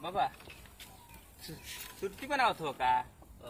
बाबा सु- सुर्ती बनावत हो का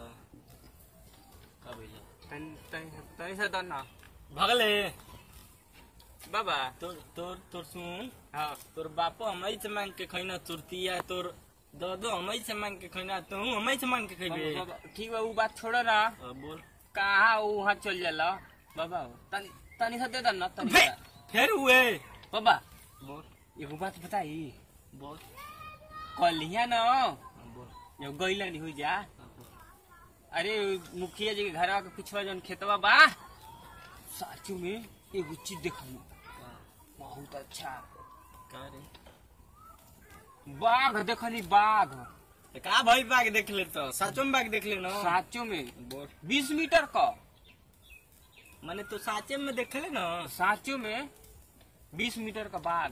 का भइला तनी तनी तनी से दन ना भगले बाबा तोर तोर तोर सुन हाँ तोर बापो हमई से मांग के खैना तुरतिया तोर दादो हमई से मांग के खैना तू हमई से मांग के खैबे बाबा, ठीक बा उ बात छोड़ो ना हाँ, बोल कहाँ वहाँ चल जाला बाबा तनी तनी से दे दन ना तनी फे- सा। फिर हुए बाबा बोल एगो बात बताई बोल कलिया न हाँ, बोल जब गईला नहीं हुई जा हाँ, बोल अरे मुखिया जी के घर के पिछवा जौन खेतवा बा साचू में एगो चीज देखली हाँ, बहुत अच्छा का रे बाघ देखली बाघ तो का भाई बाग देख ले तो साचो में बाग देख ले ना साचो में बोल बीस मीटर का माने तो साचे में देख ले ना साचो में बीस मीटर का बाघ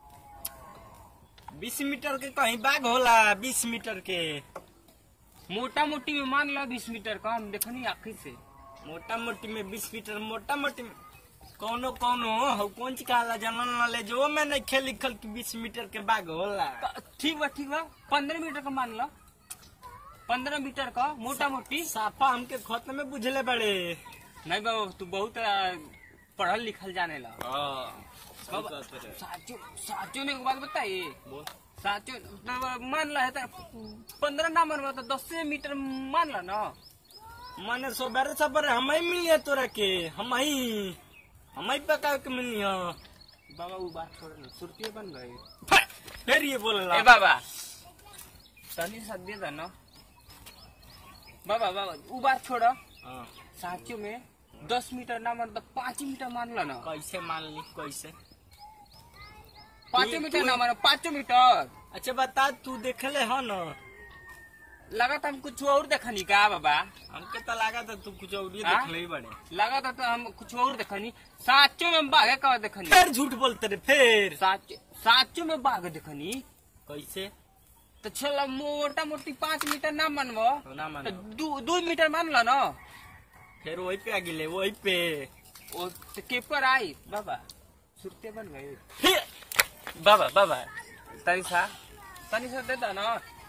बीस मीटर के कहीं बाग होला बीस मीटर के मोटा मोटी में मान लो बीस मीटर का हम देखनी आखिर से मोटा मोटी में बीस मीटर मोटा मोटी में कौनो कौनो हो कौन ची कहला जनन नॉलेज जो में नहीं खेल लिखल कि बीस मीटर के बाग होला त- ठीक बा ठीक बा पंद्रह मीटर का मान लो पंद्रह मीटर का मोटा मोटी साफा हमके खत में बुझले बड़े नहीं बाबा तू बहुत आ, पढ़ल लिखल जाने ला सही बाबा, बात है। साचो साचो ने एक बात बताइए बोल साचो तो मान ला है तो पंद्रह ना मान तो दस मीटर मान ला ना माने सोबेरे सबेरे हम ही मिलिए तोरा के हम ही हम ही पका के मिलिए बाबा वो बात छोड़ ना सुरती बन गई फिर ये बोलला ए बाबा तनी सा दे दे ना बाबा बाबा वो बात छोड़ हाँ, साचो में दस मीटर ना मान तो पाँच मीटर मान ला ना कैसे मान ली कैसे पाँच तू- मीटर तू- ना मानो पाँच मीटर अच्छा बता तू देखले हो ना लगा था हम कुछ और देखनी का बाबा हमके तो लगा था तू कुछ और ही हाँ? देखले ही बड़े लगा था तो हम कुछ और देखनी साचो में बाघ का देखनी फिर झूठ बोलते रे फिर साचो साचो में बाघ देखनी कैसे तो चलो मोटा मोटी पाँच मीटर ना मानबो ना तो मानो दू दू मीटर मान लो ना फिर वही पे आ गिले वही पे ओ तो के पर आई बाबा सुरते बन गए फिर बाबा बाबा तनी सा तनी सा दे दो ना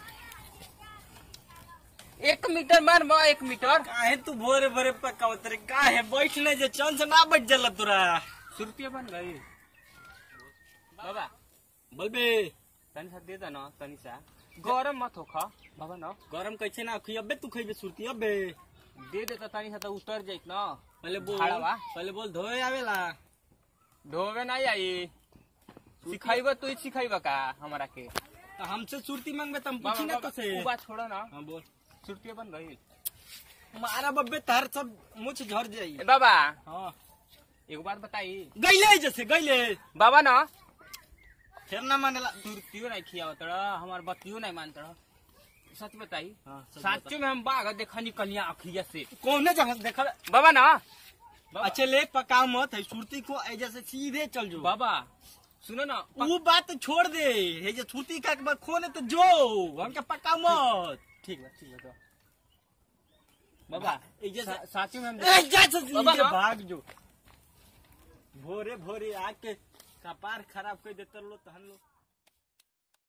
एक मीटर मान बा एक मीटर काहे तू भोरे भोरे पकावत रे काहे बैठने जे चंद से ना बैठ जाला तोरा सुरती बन गई बाबा बोलबे तनी सा दे दो ना तनी सा गरम मत हो खा बाबा ना गरम कैसे ना खी अबे तू खइबे सुरती अबे दे दे तो तनी सा तो उतर जाइत ना पहले बोल झाड़वा। पहले बोल धोए आवेला ढोवे नहीं आई सिखाइबा तू ही सिखाइबा का हमारा के तो हमसे सुरती मांगबे त हम बाबा, पूछी ना बाबा, कसे उ बात छोड़ो ना हां बोल सुरती बन गई मारा बब्बे तार सब मुछ झड़ जाई ए बाबा हां एगो बात बताई गइले जैसे गइले बाबा ना फिर ना मानेला सुरतियो नहीं खिया तड़ा हमार बतियो नहीं मान तड़ा सच बताई हां साचो में हम बाघ देखनी कलिया अखिया से कौन जगह से देखल बाबा ना बाबा, अच्छा ले पकाओ मत है सुरती को ऐजा से सीधे चल जो बाबा सुनो ना वो बात तो छोड़ दे हे जे सुरती का के बाद खोने तो जो हमके पकाओ मत ठीक बा ठीक बा तो। बाबा ऐजा से सा- साचो में हम ऐजा से बाबा सीधे ना। भाग जो भोरे भोरे आके कपार खराब कर देते लो तो हम लोग